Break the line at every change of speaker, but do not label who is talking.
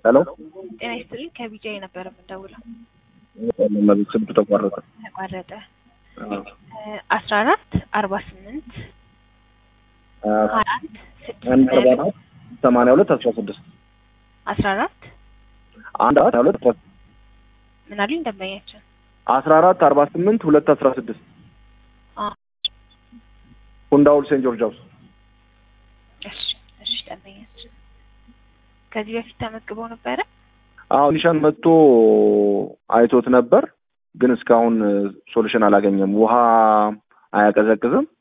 ሄሎ
ጤና ይስጥልኝ ከቢጃ የነበረ የምንደውለው
መቤት ስልክ ተቋረጠ።
ተቋረጠ። አስራ አራት አርባ ስምንት ሀያ አንድ ስድስት
አንድ አርባ አራት ሰማንያ ሁለት አስራ ስድስት
አስራ አራት
አንድ አራት ሁለት አስራ
ምን አሉኝ ደንበኛችን
አስራ አራት አርባ ስምንት ሁለት አስራ ስድስት
አ
ሁንዳውል ሴንት ጆርጅ ሃውስ
እሺ እሺ ደንበኛችን ከዚህ በፊት ተመዝግበው ነበረ
አሁን ኒሻን መጥቶ አይቶት ነበር፣ ግን እስካሁን ሶሉሽን አላገኘም። ውሃ አያቀዘቅዝም፣